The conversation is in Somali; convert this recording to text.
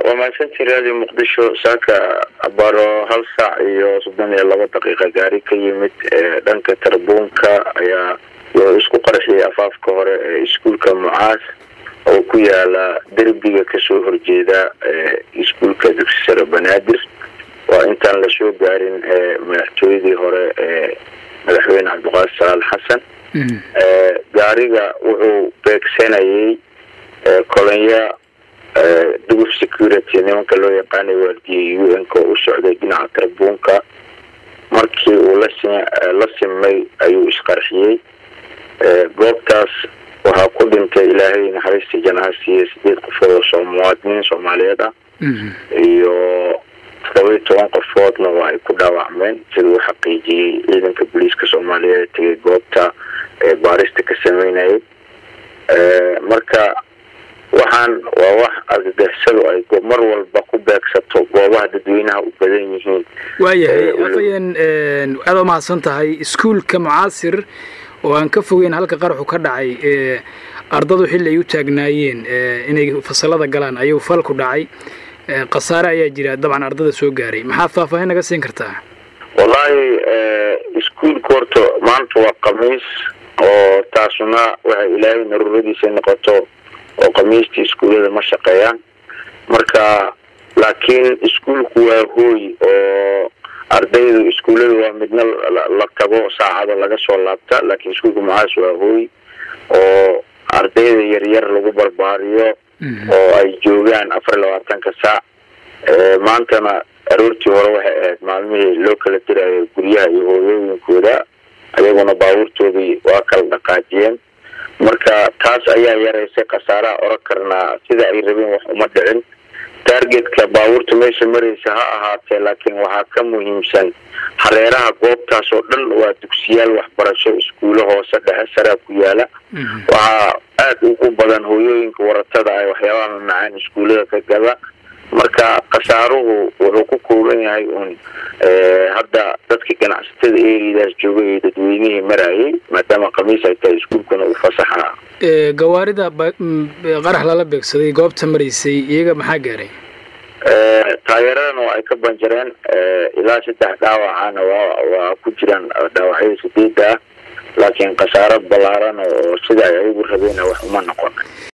waa mahadsantii raadiyo muqdisho saaka abaro hal saac iyo soddon iyo laba daqiiqa gaari ka yimid dhanka tarbuunka ayaa loo isku qarxiyay afaafka hore ee iskuulka mucaas oo ku yaala derbiga kasoo horjeeda iskuulka dugsi sare banaadir waa intaan lasoo gaarin madaxtooyadii hore ee madaxweyne cabdiqaadir salaal xasan gaariga wuxuu beegsanayay kolonya duguf security nimanka loo yaqaanay waardiyay u n ka oo u socday dhinaca tarbuunka markii uu la simay ayuu isqarxiyey goobtaas waxaa ku dhintay ilaahay naxariistii janaha siiyey sideed qofood oo soo muwaadiniin soomaaliyeed ah iyo todoba iyo toban qofoodna waa ay ku dhaawacmeen sida uu xaqiijiyey ciidanka booliiska soomaaliyeed tegay goobta baarista ka sameynayay marka waxaan waa wax argagixisadu ay mar walba ku beegsato goobaha dadweynaha u badan yihiin waayahay afayeen aada umahadsan tahay iskuulka mucaasir oo aan ka fogeyn halka qaraxu ka dhacay ardadu xilli ay u taagnaayeen inay fasalada galaan ayuu falku dhacay khasaare ayaa jira dabcan ardada soo gaaray maxaa faahfaahin naga siin kartaa wallaahi iskuulka horta maanta waa khamiis oo taasuna waxay ilaahay naruuradiisa noqoto oo khamiistii iskuullada ma shaqeeyaan marka laakiin iskuulku waa hooy oo ardaydu iskuullada waa midna la tago saacada laga soo laabta laakiin iskuulka mucaas waa hooy oo ardayda yaryar lagu barbaariyo oo ay joogaan afar iyo labaatanka saac maantana aroortii hore waxay ahayd maalmihii loo kala dirayo guryaha iyo hooyooyinkooda ayaguna baabuurtoodii waa kala dhaqaajiyeen marka taas ayaa yaraysay khasaaraha oran karnaa sida ay rabeen wax uma dhicin targetka baabuurta meesha maraysa ha ahaatee laakiin waxaa ka muhiimsan hareeraha goobtaas oo dhan waa dugsiyaal waxbarasho iskuulo hoose dhexe saraa ku yaala waxaa aada ugu badan hooyooyinka waratada ay waxyaabaha mamacaan iskuullada ka gada marka khasaaruhu wuxuu ku kooban yahay uun hadda dadka ganacsatada eriadaas joogay ee dadweynihii marayay maadaama khamiis ay tahay iskuulkuna uu fasaxa gawaarida qarax lala beegsaday goobta maraysay iyaga maxaa gaaray taageeradan oo ay ka banjareen ilaa saddex dhaawacana waa waa ku jiraan dhaawacyada sideeda ah laakiin khasaaro ballaaran oo sida ay ayagu rabeen wax uma noqon